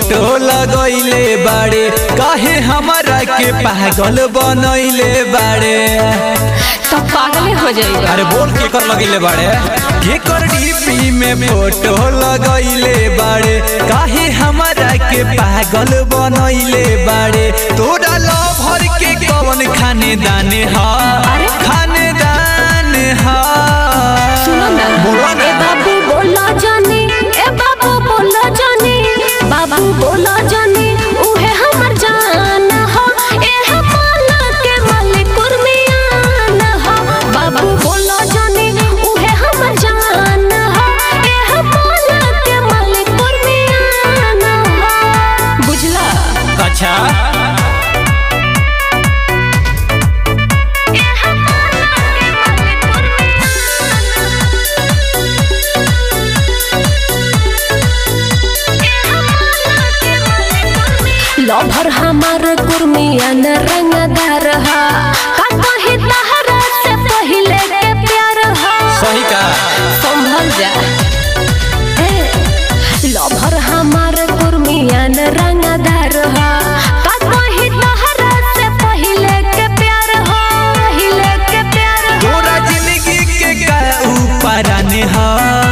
Photo लगैले बाड़े काहे हमरा के पागल बनैले बाड़े तो पागले हो जाएगा अरे बोल के कर लगैले बाड़े के कर डीपी में फोटो लगैले बाड़े काहे हमरा के पागल बनैले बाड़े तोरा लभर के कौन खाने दाने हा अरे? खाने दान हा सुनो ना बोला ना। ए बाबू बोला जानी ए बाबू बोला जानी बाबू बोला जानी उहे हमर जान हो ए हमाला के मालिक कुर्मियान हो बाबू बोला जानी उहे हमर जान हो ए हमाला के मालिक कुर्मियान हो बुझला अच्छा ए हमाला के मालिक लभर हमार कुर्मियन रंगदार हा का कही तहरा से पहिले के प्यार हा सही का संभल जा ए लभर हमार कुर्मियन रंगदार हा का कही तहरा से पहिले के प्यार हा पहिले के प्यार हा तोरा जिंदगी के का ऊपरान हा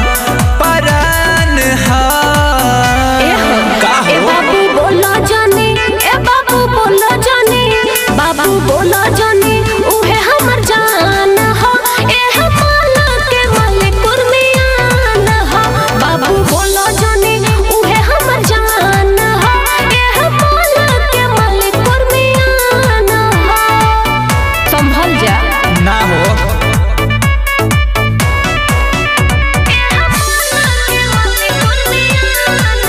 परान हा ए हो, का ए हो बाबू बोला जानी ए बाबू बोला जानी बाबू बोला जानी उहे हमर जान हो ए हमाला के मालिक कुर्मियान हो बाबू बोला जानी उहे हमर जान हो ए हमाला के मालिक कुर्मियान हो संभल जा ना हो ए हमाला के मालिक कुर्मियान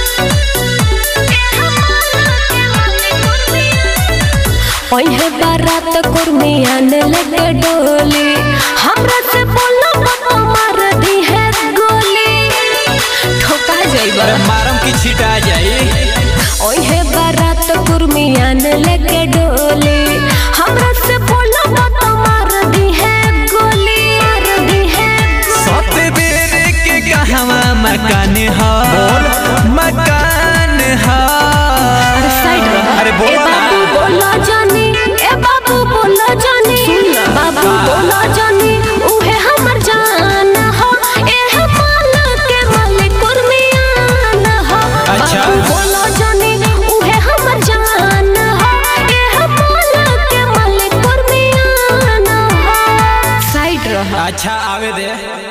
ओहे बारात कुर्मियान लेके डोली हमरा से बोलो बाबा मार दी है गोली ठोका जाइबा अरे मारम की छिटा जाई ओहे बारात कुर्मियान लेके डोली हमरा से बोलो बाबा मार दी है गोली मार दी है सत बेर के कहवा मकान हा मकान हा साइड रहो। अरे ए बोला बाबू ना बोला जानी ए बाबू बोला जानी बाबू बोला जानी उहे हमर जान हो ए हमाला के मालिक कुर्मियान हो अच्छा। बाबू बोला जानी उहे हमर जान हो ए हमाला के मालिक कुर्मियान हो साइड रहो अच्छा आवे दे